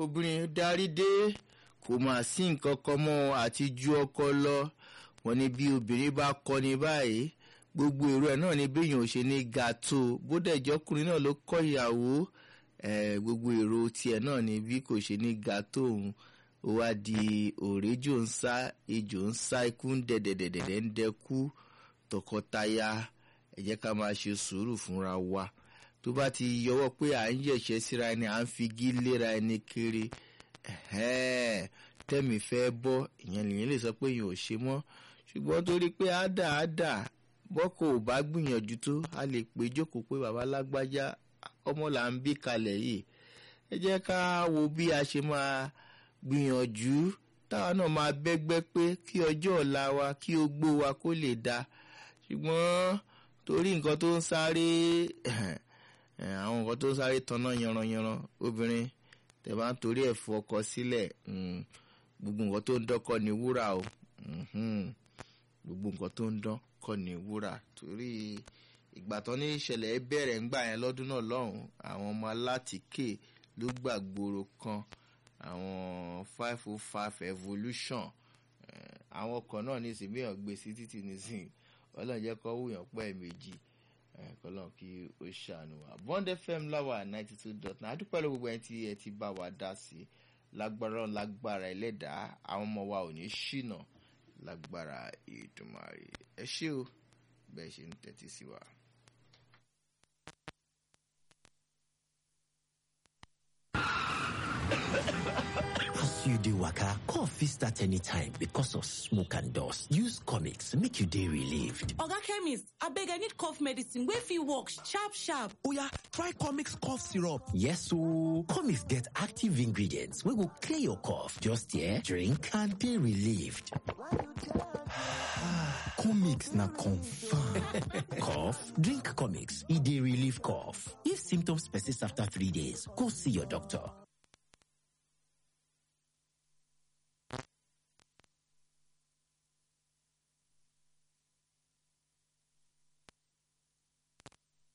obìnrin darí dé kò mà sí nǹkan kan mọ́ àti ju ọkọ lọ wọn ni bí obìnrin bá kọni báyìí gbogbo èrò ẹ̀ náà ni béèyàn ò ṣe ní ga tó bódà ìjọkùnrin náà ló kọ́ ìyàwó gbogbo èrò tiẹ̀ náà ni bí kò ṣe ní ga tó òun ó wá di òrèjò ń sá ejò ń sá ikú ń dẹ̀dẹ̀dẹ̀dẹ̀ ń dẹkú tọkọtaya ẹ jẹ́ ká máa ṣe sùúrù fúnra wa tó bá ti yọwọ́ pé à ń yẹ̀ṣẹ́ síra ẹni à ń figi léra ẹni kiri tẹ́mi fẹ́ bọ́ ìyẹn lèyìn lè sọ pé yìí ò ṣe mọ́ ṣùgbọ́n torí pé àdà àdà bọ́kọ̀ ò bá gbìyànjú tó a lè pé jókòó pé bàbá lágbájá ọmọ là ń bí kalẹ̀ yìí ẹ jẹ́ ká wo bí a ṣe máa gbìyànjú táwa náà máa bẹ́gbẹ́ pé kí ọjọ́ ọ̀la wa kí ogbó wa kó lè da ṣùgbọ́n torí nǹkan tó ń sáré àwọn nǹkan tó ń sáré tanná yanranyanran obìnrin tẹ̀ bá ń torí ẹ̀ fọkọ sílẹ̀ gbogbo nǹkan tó ń dán kọ́ ni wúrà o gbogbo nǹkan tó ń dán kọ́ ni wúrà torí ìgbà tán ní ìṣẹ̀lẹ̀ bẹ̀rẹ̀ ńgbà yẹn lọ́dún náà lọ́hùn àwọn ọmọ alátìké ló gbàgbóró kan àwọn five oh five evolution àwọn ọkọ̀ náà ní ìsìn bíyàn gbé sí títì nísìn ọlọ́run jẹ́ kọ́ wúyàn pẹ́ méjì kọ́lọ́n kí ó ṣàánú wa bond fm láwà ninety two dot nine adúpẹ́ ló gbogbo ẹni tí ẹ ti bá wa dá sí lágbára lágbára ẹlẹ́dàá àwọn ọmọ wa ò ní ṣìnà lágbára ìdùnmọ̀rì ẹ ṣé o bẹ́ẹ̀ ṣe ń tẹ́tí sí wa. As you dey waka, cough fit start anytime because of smoke and dust. Use comics make you dey relieved. Oga chemist, abeg I need cough medicine wey fit work sharp sharp. Oya, try comics cough syrup. Yes ooo, comics get active ingredients wey go clear your cough. Just here, drink and dey relieved. comics na confam. cough? Drink comics, e dey relieve cough. If symptoms persist after three days, go see your doctor.